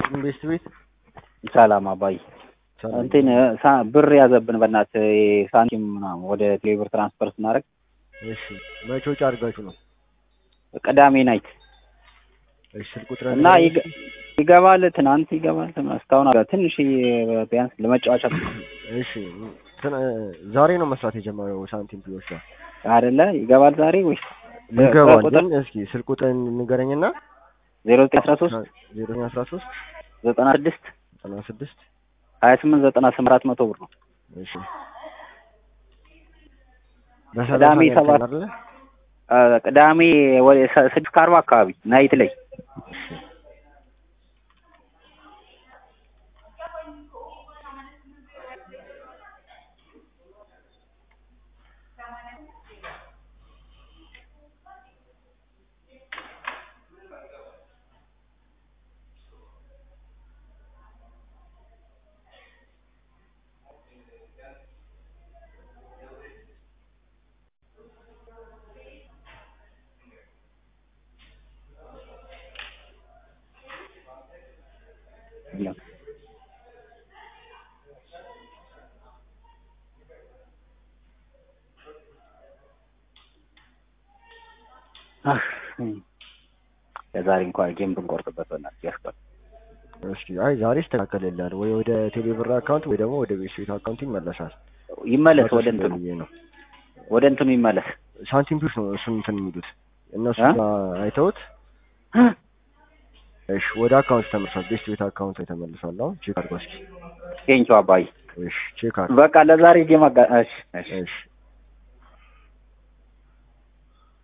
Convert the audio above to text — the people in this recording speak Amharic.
ይስጥልኝ ቤስት ቤት ሰላም አባይ ሰላም። እንትን ሳ- ብር ያዘብን በእናት ሳንቲም ምናምን ወደ ቴሌብር ትራንስፈር ስናደርግ እሺ መቼ ወጪ አድርጋችሁ ነው? ቅዳሜ ናይት እሺ ስልክ ቁጥር እና ይገ- ይገባል ትናንት ይገባል ትናንት እስካሁን አለ ትንሽ ቢያንስ ለመጫወቻ እሺ እንትን ዛሬ ነው መስራት የጀመረው ሳንቲም ፒዮች ጋር አይደለ ይገባል ዛሬ ወይስ ይገባል። ቁጥር ግን እስኪ ስልክ ቁጥር ንገረኝና ዜሮ ዘጠኝ አስራ ሶስት ዜሮ አስራ ሶስት ዘጠና ስድስት ዘጠና ስድስት ሀያ ስምንት ዘጠና ስምንት አራት መቶ ብር ነው እሺ ቅዳሜ በሰላሳ ሰባት አይደለ? አ፣ ቅዳሜ ወደ ሰ- ስድስት ከአርባ አካባቢ ናይት ላይ እሺ አህ፣ ለዛሬ እንኳን ጌም ብንቆርጥበት በእናትህ ያስቀር እስኪ አይ ዛሬ ይስተካከልልሃል ወይ ወደ ቴሌብር አካውንት ወይ ደግሞ ወደ ቤት ቤት አካውንት ይመለሳል። ይመለስ ወደ እንትኑ ብዬ ነው ወደ እንትኑ ይመለስ ሳንቲም ፒዮች ነው እሱን እንትን የሚሉት እነሱ እ? ጋር አይተውት እሺ ወደ አካውንት ተመልሷል። ቤስት ቤት አካውንት ላይ ተመልሷል። አሁን ቼክ አድርገው እስኪ። ቴንኪው አባይ እሺ ቼክ አድርገው። በቃ ለዛሬ ጌም አጋ እሺ እሺ እሺ